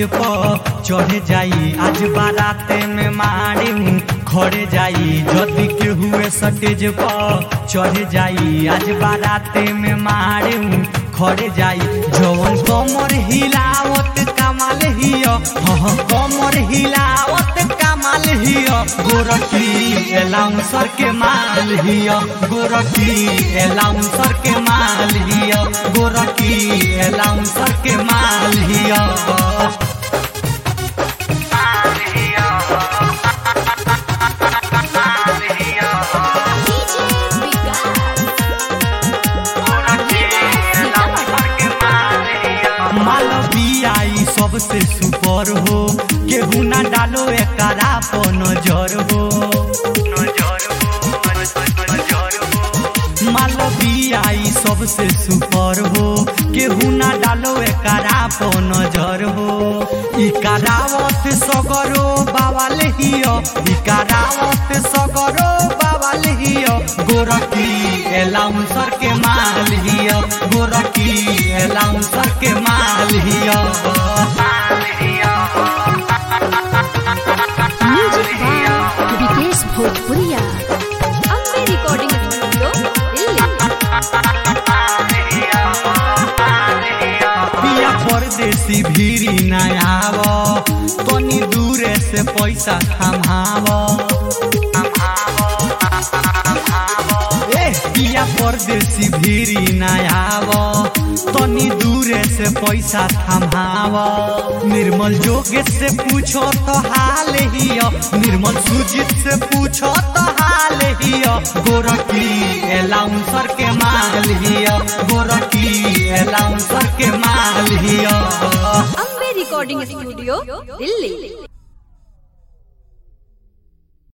पर चढ़ जाई आज बाराते में मारी खड़े जाई जदि के हुए सटेज पर चढ़ जाई आज बाराते में मारी खड़े जाई जवन कमर हिलावत कमाल हियो हाँ कमर हिलावत कमाल हियो गोरखी एलाउंसर के माल हियो गोरखी एलाउंसर के माल हियो गोरखी एलाउंसर के माल हियो डीजे विकास मालवियाई सबसे सुपर हो केहू ना डालो एकरा पर नजर हो मालवियाई सबसे सुपर हो केहू ना डालो एकरा पर नजर हो ई करावत सगरो बावाल हियो ई करावत सगरो बावाल हियो गोरखी एलाउंसर के माल हियो गोरखी एलाउंसर के माल हियो म्यूजिक बाय विकेश भोजपुरिया अम्बे रिकॉर्डिंग स्टूडियो दिल्ली पिया परदेसी भीरी न आव तनी दूरे से पैसा थमाव ए पिया परदेसी भीरी न आव तनी दूरे से पैसा थमाव निर्मल जोगेश से पूछो तो हाल हियो निर्मल सुजीत से पूछो तो हाल हियो गोरखी एलाउंसर के माल हियो गोरखी एलाउंसर के माल हियो अम्बे रिकॉर्डिंग स्टूडियो दिल्ली